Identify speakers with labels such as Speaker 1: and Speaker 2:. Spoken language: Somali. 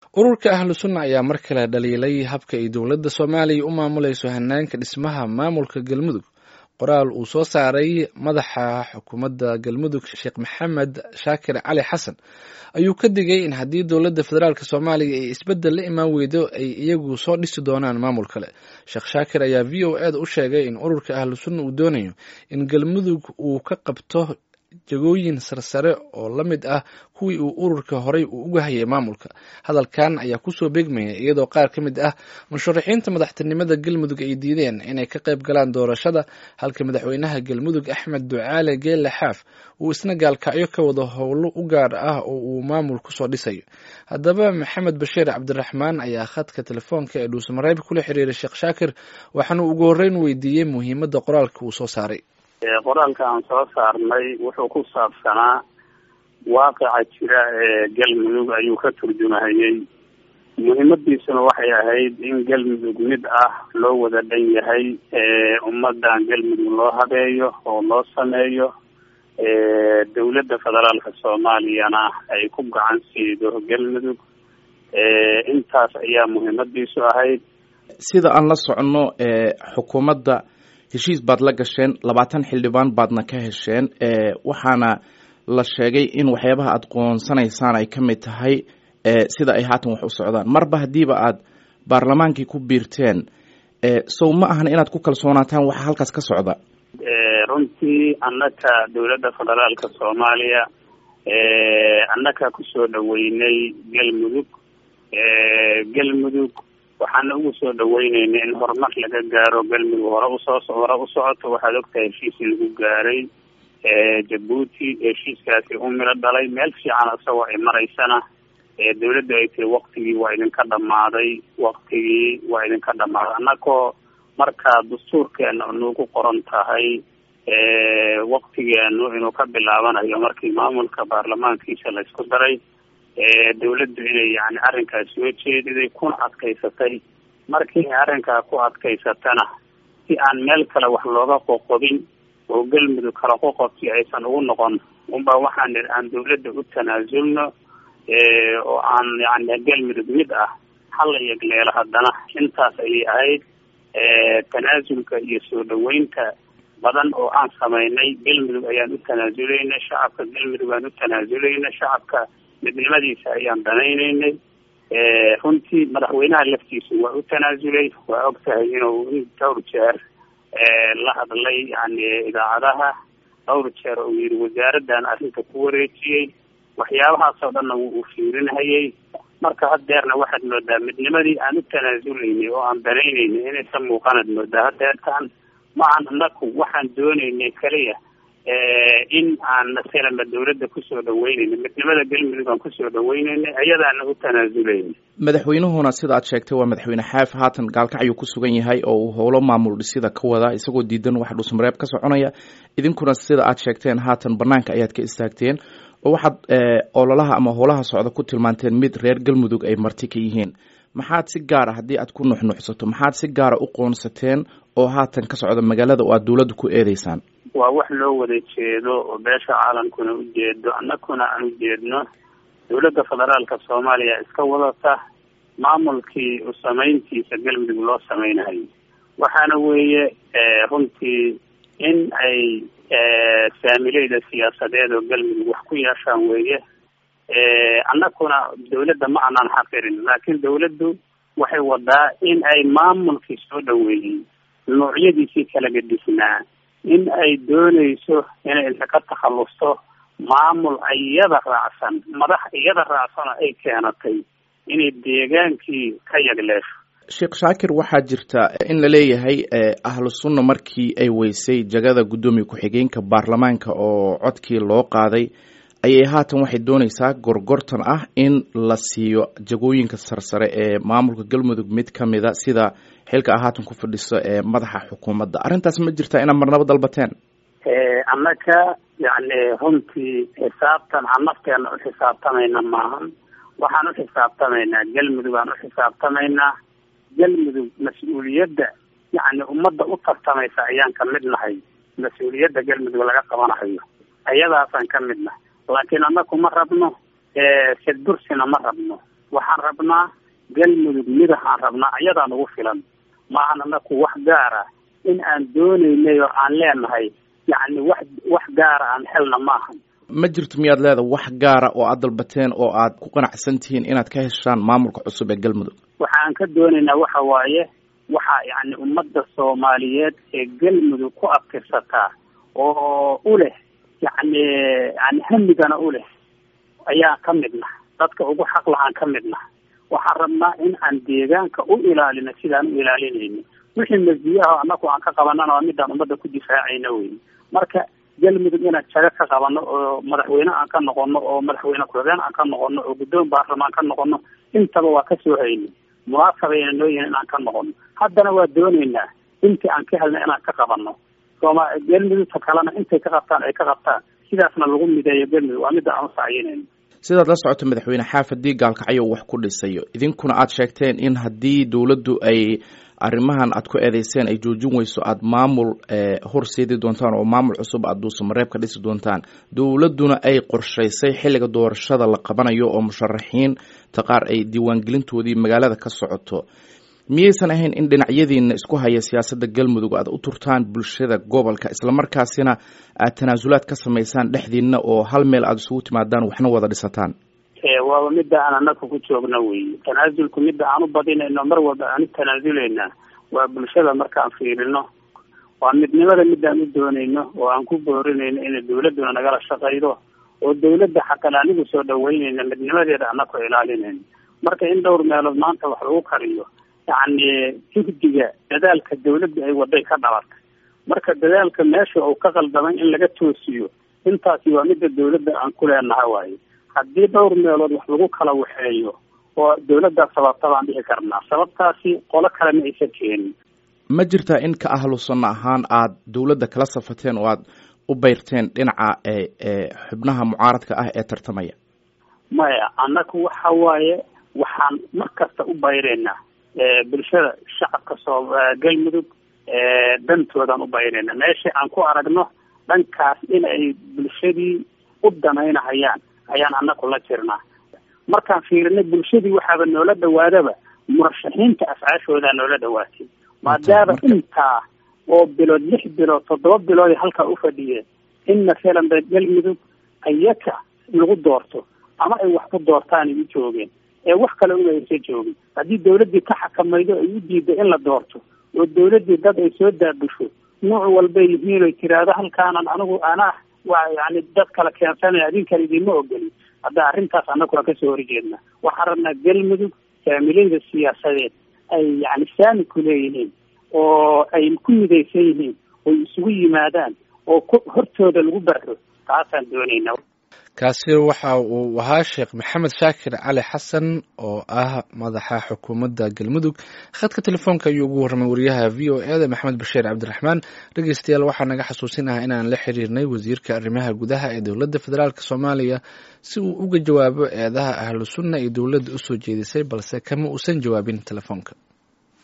Speaker 1: ururka ahlu sunna ayaa mar kale dhaliilay habka ay dowladda soomaaliya u maamulayso hanaanka dhismaha maamulka galmudug qoraal uu soo saaray madaxa xukuumadda galmudug sheekh maxamed shaakir cali xasan ayuu ka digay in haddii dowladda federaalk soomaaliya ay isbeddel la imaan weydo ay iyagu soo dhisi doonaan maamul kale sheekh shaakir ayaa v o eda u sheegay in ururka ahlu sunna uu doonayo in galmudug uu ka qabto jagooyin sarsare oo la mid ah kuwii uu ururka horey uu uga hayay maamulka hadalkan ayaa kusoo beegmaya iyadoo qaar ka mid ah musharaxiinta madaxtinimada galmudug ay diideen inay ka qayb galaan doorashada halka madaxweynaha galmudug axmed ducaale geelle xaaf uu isna gaalkacyo ka wado howlo u gaar ah oo uu maamul kusoo dhisayo haddaba maxamed bashiir cabdiraxmaan ayaa khadka telefoonka ee dhuusamareeb kula xiriiray sheekh shaakir waxaana ugu horreyn weydiiyey muhiimadda qoraalka uu soo saaray
Speaker 2: qoraalka aan soo saarnay wuxuu ku saabsanaa waaqica jira ee galmudug ayuu ka turjumahayey muhiimadiisuna waxay ahayd in galmudug mid ah loo wada dhan yahay ummadan galmudug loo habeeyo oo loo sameeyo dowladda federaalka soomaaliyana ay ku gacan siido galmudug intaas ayaa muhiimadiisu ahayd
Speaker 3: sida aan la soconno xukuumadda heshiis baad la gasheen labaatan xildhibaan baadna ka hesheen waxaana la sheegay in waxyaabaha aada qoonsanaysaan ay ka mid tahay sida ay haatan wax u socdaan marba haddiiba aad baarlamaankii ku biirteen sow ma ahan inaad ku kalsoonaataan waxa halkaas ka socda
Speaker 2: runtii annaka dowladda federaalka soomaaliya annaka kusoo dhaweynay galmudug galmudug waxaana ugu soo dhaweyneyna in horumar laga gaaro galmudug hore usoo hore u socoto waxaad ogtahay heshiis lagu gaaray jabuuti heshiiskaasi u miro dhalay meel fiican isagoo ay maraysana dowladda ay tiri waktigii waa idinka dhamaaday waktigii waa idinka dhamaaday annagoo markaa dastuurkeena nugu qoran tahay waktigeenu inuu ka bilaabanayo markii maamulka baarlamaankiisa la isku daray dowladdu inay yani arrinkaas soo jeediday kuna adkaysatay markii ay arrinkaa ku adkaysatana si aan meel kale wax looga qoqobin oo galmudug kala qoqobsi aysan ugu noqon unba waxaan nidhi aan dowladda u tanaasulno oo aan yani galmudug mid ah hala yegleelo haddana intaas ayay ahayd tanaasulka iyo soo dhaweynta badan oo aan samaynay galmudug ayaan u tanaasulaynay shacabka galmudug aan u tanaasulaynay shacabka midnimadiisa ayaan danaynaynay runtii madaxweynaha laftiisu waa u tanaasulay waa og tahay inuu dhowr jeer la hadlay yani idaacadaha dhowr jeer uu yihi wasaaraddan arrinta ku wareejiyey waxyaabahaasoo dhanna wuu u fiirinhayay marka haddeerna waxaad moodaa midnimadii aan u tanaasulaynay oo aan danaynaynay inaysan muuqanaad moodaa haddeertaan maahan anaku waxaan doonaynay kaliya in aan masalama dowladda kusoo dhaweynayna midnimada galmudug aan kusoo dhaweynayna ayadaana u tanaasuleyna
Speaker 3: madaxweynuhuna sida aad sheegtay waa madaxweyne xaaf haatan gaalkacyuu ku sugan yahay oo uu howlo maamul dhisida ka wada isagoo diidan wax dhuusmareeb ka soconaya idinkuna sida aad sheegteen haatan banaanka ayaad ka istaagteen oo waxaad ololaha ama howlaha socda ku tilmaanteen mid reer galmudug ay marti ka yihiin maxaad si gaara haddii aad ku nuxnuxsato maxaad si gaara u qoonsateen oo haatan ka socda magaalada oo aad dowladda ku eedeysaan
Speaker 2: waa wax loo wada jeedo oo beesha caalamkuna u jeedo annakuna aan u jeedno dowladda federaalka soomaaliya iska wadata maamulkii u samayntiisa galmudug loo samaynayo waxaana weeye runtii in ay saamileyda siyaasadeed oo galmudug wax ku yeeshaan weeye annakuna dowladda ma aanan xaqirin laakiin dowladdu waxay wadaa in ay maamulkii soo dhaweeyey noocyadiisii kala gadisnaa in ay doonayso inay inta ka takhalusto maamul iyada raacsan madax iyada raacsano ay keenatay inay deegaankii ka yagleesho
Speaker 3: sheekh shaakir waxaa jirta in la leeyahay ahlu sunna markii ay weysay jagada guddoomiye ku-xigeenka baarlamaanka oo codkii loo qaaday ayay haatan waxay dooneysaa gorgortan ah in la siiyo jagooyinka sarsare ee maamulka galmudug mid ka mida sida xilka a haatan ku fadhiso ee madaxa xukuumadda arrintaas ma jirtaa inaad marnabo dalbateen
Speaker 2: annaka yani runtii xisaabtan aan nafteena u xisaabtamayna maahan waxaan u xisaabtamaynaa galmudug aan u xisaabtamaynaa galmudug mas-uuliyadda yani ummadda u tartamaysa ayaan ka mid nahay mas-uuliyadda galmudug laga qabanahayo ayadaasaan ka mid nahay laakiin annaku ma rabno sadbursina ma rabno waxaan rabnaa galmudug midahaan rabnaa ayadaa nagu filan maahan anaku wax gaara in aan doonaynay oo aan leenahay yacni wax wax gaara aan helna maahan
Speaker 3: ma jirto miyaad leedahay wax gaara oo aad dalbateen oo aad ku qanacsan tihiin inaad ka heshaan maamulka cusub ee galmudug
Speaker 2: waxa aan ka doonaynaa waxa waaye waxa yacni ummadda soomaaliyeed ee galmudug ku adkirsataa oo u leh yacni yani hamigana u leh ayaan ka midna dadka ugu xaq lahaan ka midna waxaan rabnaa in aan deegaanka u ilaalino sidaan u ilaalinayno wixii masdiyaha anaku aan ka qabanana waa midaan ummadda ku difaacayna wey marka galmudug inaan jago ka qabano oo madaxweyne aan ka noqono oo madaxweyne ku-xigeen aan ka noqono oo guddoon baarlamaan ka noqono intaba waa kasoo hayni munaasabayna noo yihin inaan ka noqono haddana waa dooneynaa intii aan ka helna inaan ka qabano sooma galmudugta kalena intay ka qabtaan ay ka qabtaan sidaasna lagu mideeyo galmudug waa midda aan usacyinayno
Speaker 3: sidaad la socoto madaxweyne xaaf haddii gaalkacyo wax ku dhisayo idinkuna aad sheegteen in haddii dowladdu ay arrimahan aad ku eedeyseen ay joojin weyso aada maamul horseedi doontaan oo maamul cusub aad duusamareeb ka dhisi doontaan dowladduna ay qorshaysay xilliga doorashada la qabanayo oo musharaxiinta qaar ay diiwaangelintoodii magaalada ka socoto miyaysan ahayn in dhinacyadiina isku haya siyaasadda galmudug aad u turtaan bulshada gobolka islamarkaasina aad tanaasulaad ka samaysaan dhexdiina oo hal meel aada isugu timaadaan waxna wada dhisataan
Speaker 2: waaba midda aan anaku ku joogno wey tanaasulku midda aan u badinayno mar walba aan u tanaasuleyna waa bulshada markaan fiirino waa midnimada midaan u doonayno oo aan ku boorinayno inay dawladduna nagala shaqaydo oo dawladda xataa anigu soo dhaweynayna midnimadeeda anaku ilaalinayno marka in dhowr meelood maanta wax lagu kariyo yacni jugdiga dadaalka dawladda ay waday ka dhalatay marka dadaalka meesha uu ka qaldamay in laga toosiyo intaasi waa midda dawladda aan ku leenaha waaye haddii dhowr meelood wax lagu kala waxeeyo oo dawladdaas sababta baan dhihi karnaa sababtaasi qolo kale ma aysan keenin
Speaker 3: ma jirtaa in ka ahlu sunno ahaan aad dawladda kala safateen oo aad u bayrteen dhinaca xubnaha mucaaradka ah ee tartamaya
Speaker 2: maya annaku waxa waaye waxaan mar kasta u bayreynaa bulshada shacabka soo galmudug dantoodaan u bayreynaa meesha aan ku aragno dhankaas in ay bulshadii u danaynahayaan ayaan anaku la jirnaa markaan fiirinay bulshadii waxaaba noola dhawaadaba murashaxiinta afcaashoodaa noola dhawaatay maadaama intaa oo bilood lix bilood toddoba bilood halkaa ufadhiyeen in masalan ba galmudug ayaka lagu doorto ama ay wax ku doortaan ay u joogeen ee wax kale una aysa joogin haddii dawladdii ka xakamaydo ay u diiday in la doorto oo dawladdii dad ay soo daabusho nuuc walbay yihiin oy tiraahdo halkaanan anigu anaa waa yani dad kala keensanaya adinkan idinma ogolin hadda arrintaas annagu waan kasoo horjeedna waxaan rabnaa galmudug faamiliyada siyaasadeed ay yani saami ku leeyihiin oo ay ku midaysan yihiin oy isugu yimaadaan oo ku hortooda lagu barro taasaan doonayna
Speaker 1: kaasi waxa uu ahaa sheekh maxamed shaakir cali xasan oo ah madaxa xukuumadda galmudug khadka telefoonka ayuu ugu warramay wariyaha v o e da maxamed bashiir cabdiraxmaan dhegeystayaal waxaa naga xasuusinaha inaan la xiriirnay wasiirka arrimaha gudaha ee dowladda federaalk soomaaliya si uu uga jawaabo eedaha ahlu sunna iyo dowladda usoo jeedisay balse kama uusan jawaabin telefoonka